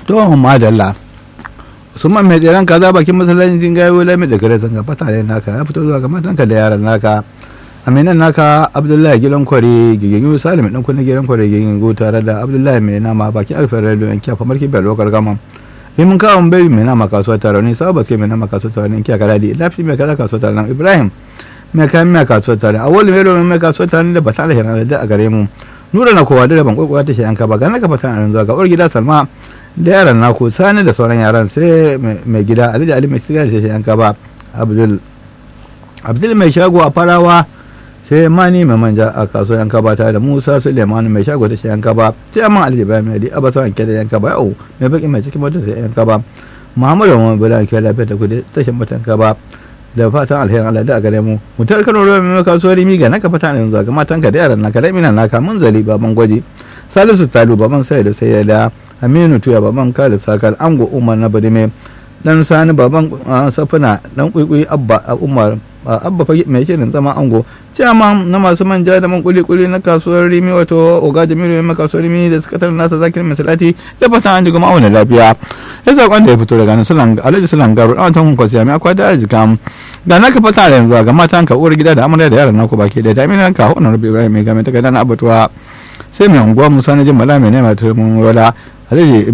to madalla usman mai tseren kaza bakin masallacin gayo lami da gare zanga fata ne naka ya fito zuwa ga matanka da yaran naka aminan naka abdullahi gidan kware gigin salim dan kunna gidan kware gigin go tare da abdullahi mai nama bakin alfar radio yan kiya famar kibiyar lokar gama in mun kawo bai mai nama kasuwa tare ne sabat ke mai nama kasuwa tare ne kiya kaladi lafi mai kaza kasuwa tare nan ibrahim mai kayan mai kasuwa tare a wani mai mai kasuwa tare da bata da hirar da a gare mu nura na kowa da ban kwakwata ta shi yanka ba ga naka fata nan zuwa ga uwar gida salma da yaran naku sani da sauran yaran sai mai gida alhaji ali mai sigar shi yanka ba abdul abdul mai shago a farawa sai mani mai manja a kasuwar yanka ba tare da musa suleiman mai shago da shi yanka ba sai amma alhaji ibrahim ali abasa wanke da yanka ba yau mai baki mai cikin motar sai yanka ba muhammadu mai bula ke lafiya ta kudi tashin mata yanka ba da fatan alherin Allah da a gare mu mutar kano ruwa mai kasuwar rimi ga naka fata yanzu ga matanka da yaran naka da mina naka mun zali baban gwaji salisu talu baban sai da sai da aminu tuya baban kala sakal ango umar na badime dan sani baban safina dan kuikui abba umar abba fage mai shirin zama ango ciyama na masu manja da man kuli kuli na kasuwar rimi wato oga jamilu mai kasuwar rimi da suka tarar nasa zakir mai salati da fatan an ji goma auna lafiya ya saƙon da ya fito daga nan alhaji sulan garu ɗan watan hunkwasi ya mai akwai da arzika ga naka fata da yanzu ga matan ka uwar gida da amarya da yaran naku baki da jami'an ka honar rabi ibrahim mai game ta gada na abatuwa sai mai unguwa musa na jin mala mai nema turmin wala alhaji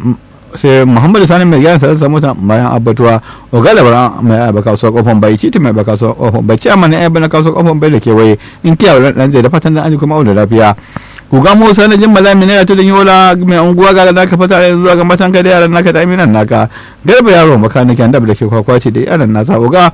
sai muhammadu sani mai gyara sa mota bayan abbatuwa ogala bara mai ayaba kasuwar kofar bai titi mai kasuwar kofar bai ciyama na ayaba na kasuwar kofar bai da kewaye in kiyawa dan zai da fatan da an ji kuma auna lafiya guga musa na jin malami na yato da yola mai unguwa ga naka fata da zuwa ga matan ka da yaran naka da aminan naka garba yaro makaniki an da ke kwakwace da yaran nasa uga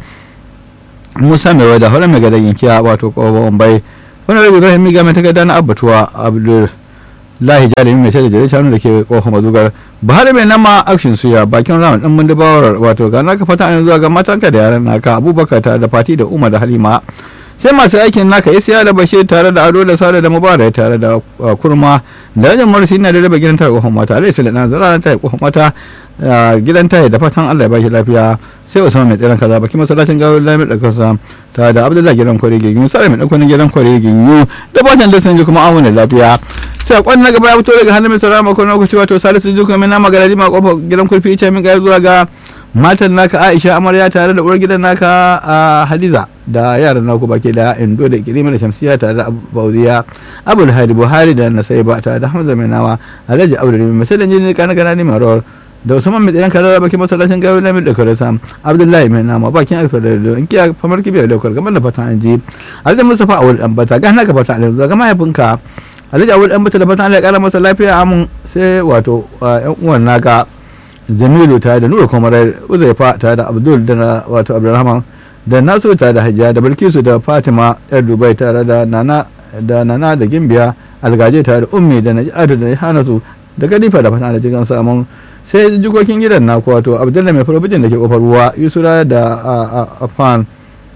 musa mai wada horon mai gadan yankiya wato kofar bai wani rabi ibrahim miga mai takarda na abbatuwa abdul lahi jalimi mai sai da shanu da ke kofar mazugar bahar mai nama akshin suya bakin ramin din mun dubawar wato ga naka fata ne zuwa ga matanka da yaran naka abubakar ta da fati da umar da halima sai masu aikin naka isiya da bashir tare da ado da sada da mubarak tare da kurma da rajin marasi na da raba gidan tare kofar mata alai sulana zara ta kofar mata gidan tare da fatan allah ya bashi lafiya sai usman mai tsiran kaza baki masallacin gawar lamir da kasa ta da abdullahi gidan kwari ginyu sai mai dakwanin gidan kwari ginyu da fatan da sun ji kuma amuna lafiya sai kwan na gaba ya fito daga hannun mai saurara makon lokaci wato salisu duka mai nama garaji ma kofar gidan kurfi ita min gaya zuwa ga matan naka aisha amarya tare da uwar gidan naka a hadiza da yaran naku baki da indo da kirima da shamsiya tare da baudiya abul hadi buhari da nasai ba tare da hamza mai nawa alhaji abdul mai masalan jini kana kana ne marawar da usman mai tsayan kaza bakin masallacin gawo na da kare sam abdullahi mai nama bakin alfa da in kiya famar kibiyar da kamar da fatan an ji alhaji mustafa awul dan bata ga naka fata alhaji ga mahaifinka alhaji awul dan bata da fatan Allah ya kara masa lafiya amun sai wato yan uwan naka jamilu tare da nura kwamarar uzaifa tare da abdul da wato abdulrahman da nasu tare da hajiya da bilkisu da fatima yar dubai tare da nana da nana da gimbiya algaje tare da ummi da najatu da hanasu da kadifa da fatan da jigan samun sai jikokin gidan naku wato abdullahi mai farabijin da ke kofar ruwa yusura da afan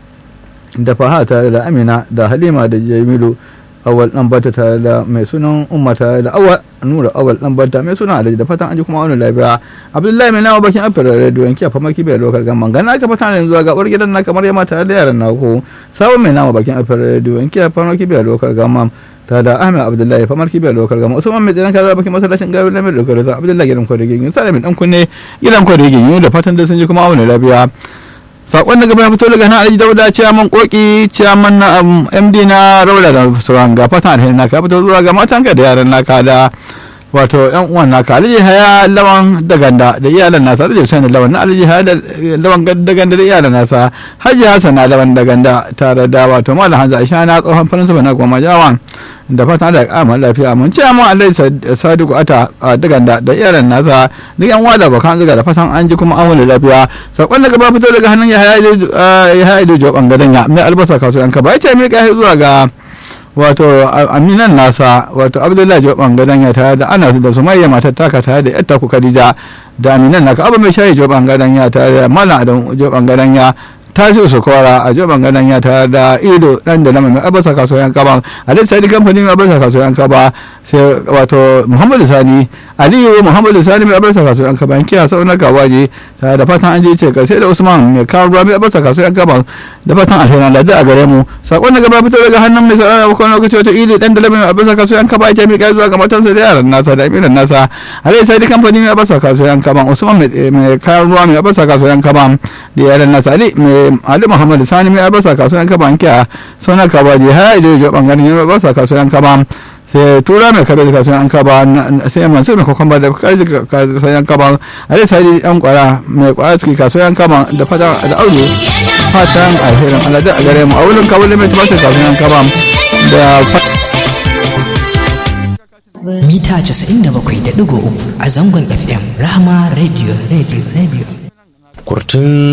da faha tare da amina da halima da jamilu awal dan bata tare da mai sunan umma tare da awal nura awal dan bata mai sunan alaji da fatan an ji kuma wani lafiya abdullahi mai nawa bakin afir radio yanki a famaki bai lokal gamman gana aka fata yanzu ga uwar gidan na kamar yamma tare da yaran naku sabon mai nawa bakin afir radio yanki a famaki bai lokal gamman ta da ahmed abdullahi famar kibiyar lokal gama usman mai tsinan kaza bakin masallacin gawi lamar da kare abdullahi gidan kwadagin yin sa mai dan kunne gidan kwadagin yin da fatan da sun ji kuma wani lafiya sakon daga bayan fito daga nan alhaji dauda ciyaman koki ciyaman na md na raula da sauran ga fatan alheri naka fito zuwa ga matanka da yaran naka da wato yan uwan naka alhaji haya lawan daganda da iyalan nasa alhaji hussein lawan na alhaji haya da lawan daganda da iyalan nasa haji hasan na lawan daganda tare da wato malam hanzu aisha na tsohon faransa na goma jawan da fatan da kama lafiya mun ce mun alhaji sadiku ata daganda da iyalan nasa duk yan wada bakan zuga da fatan an ji kuma an wani lafiya sakon daga ba fito daga hannun ya haya ido jo bangaren ya mai albasa kasuwan ka ba ya ce mai kai zuwa ga wato aminan nasa wato abdullahi jo bangaren ya tare da anas da sumayya matar taka tare da yatta ku khadija da aminan naka abu mai shayi jo bangaren ya tare da malam adam jo bangaren ya tasiri su kora a joban ganan ya tare da ido dan da mai abasa kasuwan kaba alai sani kamfanin mai abasa kasuwan kaba sai wato muhammadu sani aliyu muhammadu sani mai abasa kasuwan kaba in kiya sau na gawaje tare da fatan an je ce sai da usman mai kawo ruwa mai abasa kasuwan kaba da fatan alheri da a gare mu sakon da gaba fito daga hannun mai saurara ba kwana lokaci wata ili dan da mai abasa kasuwan kaba ya miƙa zuwa ga matansa da yaran nasa da imiran nasa alai sani kamfanin mai abasa kasuwan kaba usman mai kawo ruwa mai abasa kasuwan kaba da yaran nasa ali mai ali muhammadu sani mai abasa kasuwan kaba an kiya sauna kaba je har ido jo bangaren mai abasa kasuwan kaba sai tura mai kabe da kasuwan kaba sai mansur mai kwakwamba da kaji kasuwan kaba ali sani yan kwara mai kwara suke kasuwan kaba da fata da audu fatan alherin alhaji a gare mu a wurin kawo mai tumashin kasuwan kaba da mita 97.3 a zangon fm rahama radio radio radio kurtun